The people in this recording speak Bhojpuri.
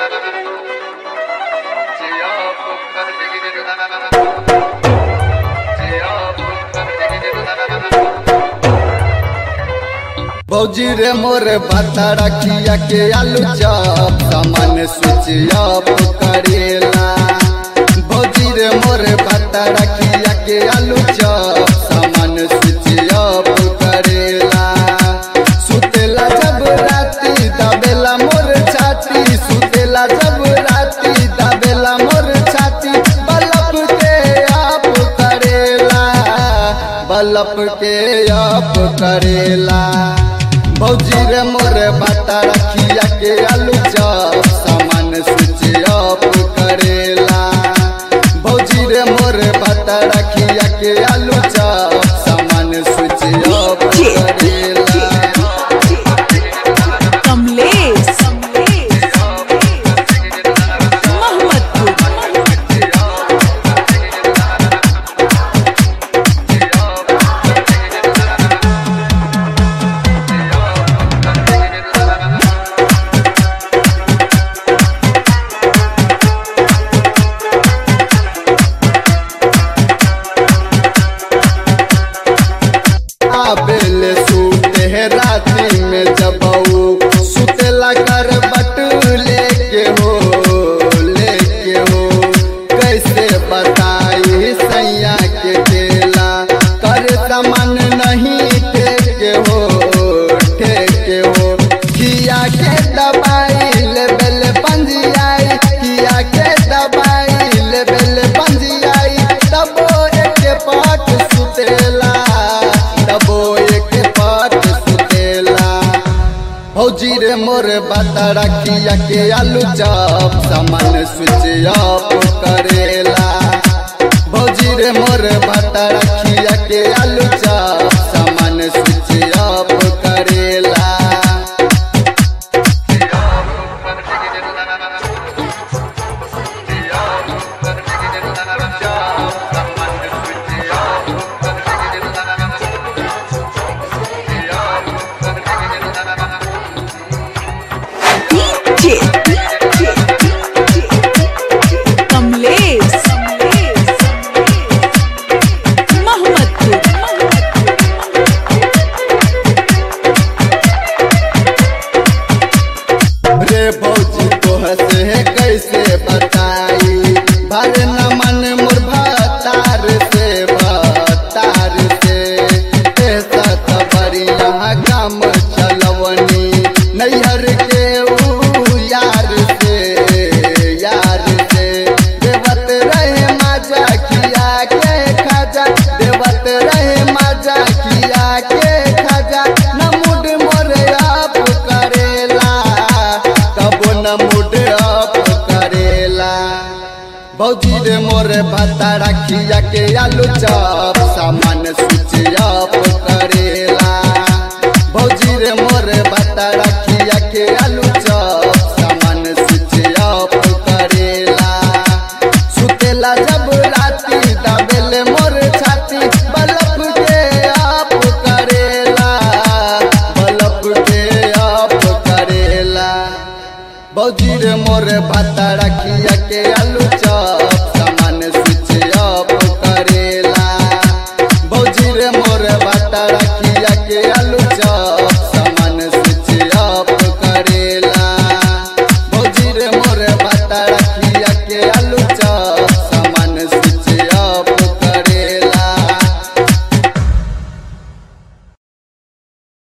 भौजी रे मोर भाता रखिया के आलू चॉप सामान स्विच ऑफ करेला भौजी रे मोर भाता रखिया के आलू चॉप सामान स्विच ऑफ करेला सुतेला जब राती दबेला मोर छाती सुतेला जब राती दबेला मोर छाती बल्ब के आप करेला बल्ब के आप करेला भौजी रे मोर बाता रखिया के आलू चॉप सामान स्विच ऑफ करेला भौजी रे मोर बाता रखिया के आलू चॉप सामान स्विच ऑफ करेला कमलेश मोहम्मदपुर आबेले सूते है राती में जब ऊ सुतेला कर बट लेके हो लेके हो कैसे बताई सैया के केला कर सामान नहीं ठेके हो ठेके हो किया के दबाई लेबल पंजियाई किया के दबाई लेबल पंजियाई तबो एक पाट सुतेला तबो एक पाट सुतेला भौजी रे मोर बाता रखिया के आलू चॉप सामान स्विच ऑफ करेला भौजी रे मोर बाता रखिया के आलू चॉप सामान स्विच ऑफ करेला डीजे कमलेश मोहम्मदपुर रे भौजी तो हंसे है कैसे बताई भर न मन मोर भतार से भतार से ऐसा तो बढ़िया काम चलवनी नैहर के ऊ यार से यार से देवत रहे माजा खिया के खाजा देवत रहे माजा खिया के खाजा न मुड मोरे आप करेला कबो न मुड आप करेला भौजी रे मोरे भाता रखिया के आलू चॉप सामान स्विच ऑफ करेला भौजी रे मोरे भाता रखिया के आलू चॉप सामान स्विच ऑफ करेला सुतेला जब राती दबेले मोर छाती बल्ब के आप करेला बल्ब के आप करेला भौजी रे मोर भाता रखिया के आलू चॉप